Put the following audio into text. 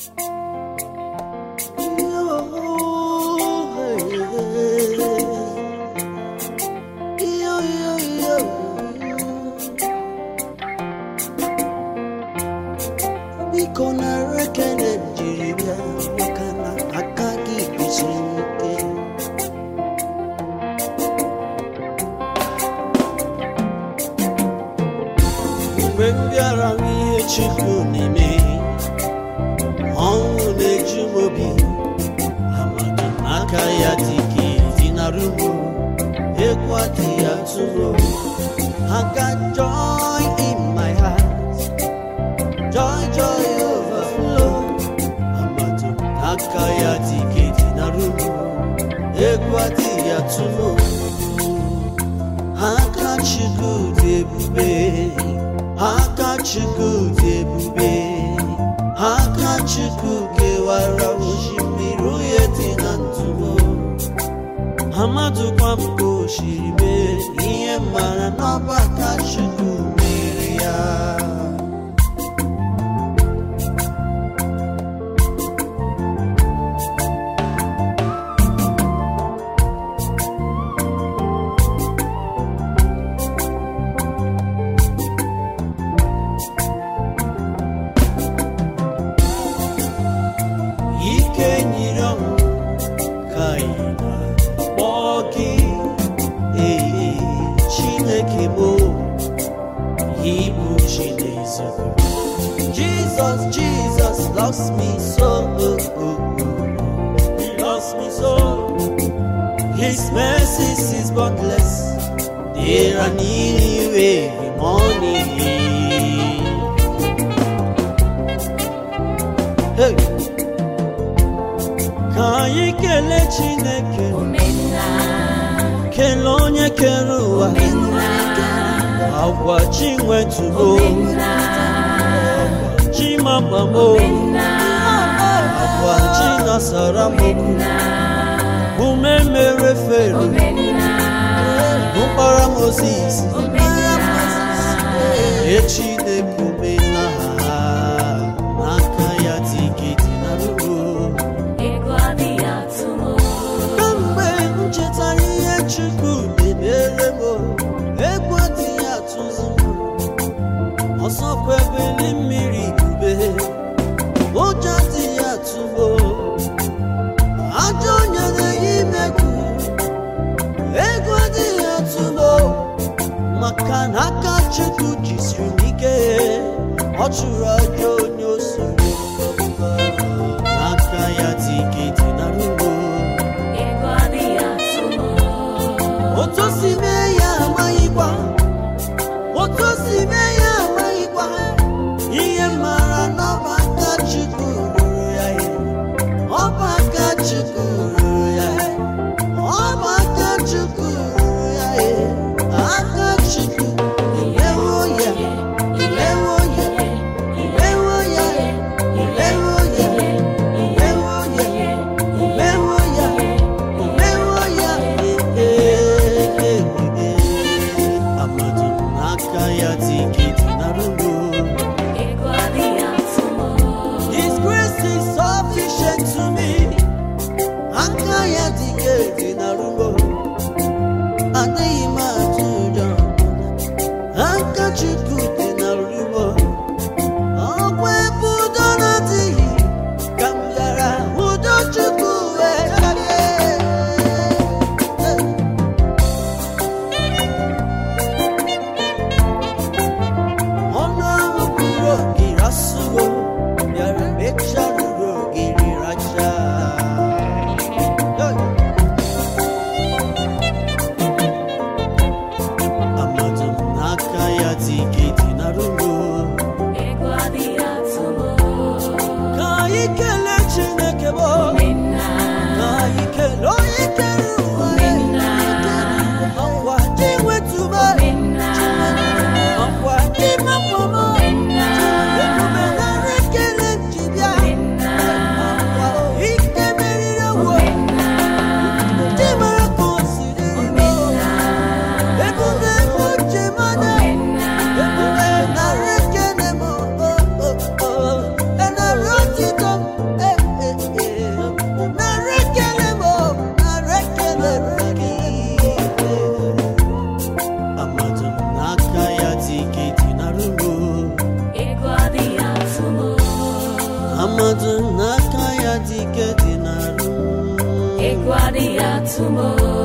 biko nara ekele jiri bịa maka na aka gị kwesịrị ike mgbe m bịara hụ ihe Chukwu na-eme ọnwụ na-eju m obi amadu n'aka ya dị ka dinarụ m egwu adịghị atụ m I got joy in my heart joy joy overflow amadu n'aka ya dị ka dinarụ m egwu adịghị atụ m aka Chukwu dị ebube aka Chukwu dị ebube aka Chukwu kewara osimiri uhie dị na ndụ m amadụkwa m ka o siri mee ihe mara n'ọba aka Chukwu mere ya ike nyere ọnwụ ka ị na-akpọ gị ee chineke bụ ịbụ chineze jesus jesus loves me so he loves me so his mercies is boundless they are new every morning hey. ka anyị kelee chineke kelee onye kere ụwa agwa chi nwetubo chi mamamo agwa chi nasara m ume mere fero mkpara moses echi na-ekwume na ha n'aka ya tiketi na ruo Kamgbe m chetara ihe Chukwu na-emere m egwu adịghị atụzi m ọsọkwa ebili mmiri bube ụjọ adịghị atụ m ajọ onye na-eyi imegwu egwu adịghị atụ m maka na aka Chukwu jisiri m ike amadu n'aka ya dị ike dị n'arụ egwu adịghị atụ m o.